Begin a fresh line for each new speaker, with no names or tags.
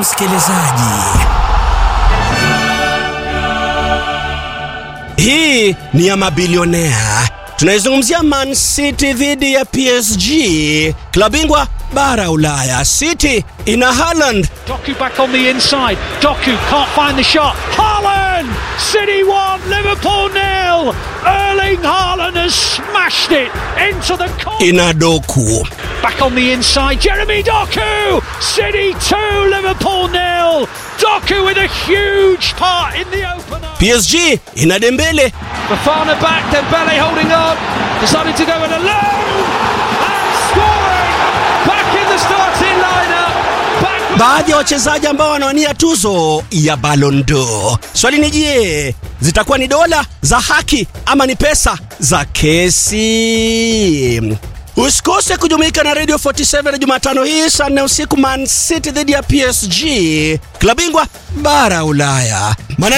msikilizaji. Hii ni ya mabilionea. Tunaizungumzia Man City dhidi ya PSG, klabu bingwa bara Ulaya. City ina Haaland,
Doku back on the inside. Doku can't find the shot. Haaland! City 1, Liverpool nil. Erling Haaland has smashed it into the corner.
ina Doku.
Back on the inside, Jeremy Doku! City 2, Liverpool nil. Doku with a huge part in the opener.
PSG ina Dembele,
Bafana back, Dembele holding on. Decided to go it alone. And scoring! Back in the starting lineup. Back
baadhi ya wachezaji ambao wanawania tuzo ya Ballon d'Or. Swali ni je, zitakuwa ni dola za haki ama ni pesa za kesi? Usikose kujumuika na Radio 47 Jumatano hii saa nne usiku, Man City dhidi ya PSG, klabu bingwa bara Ulaya. Maana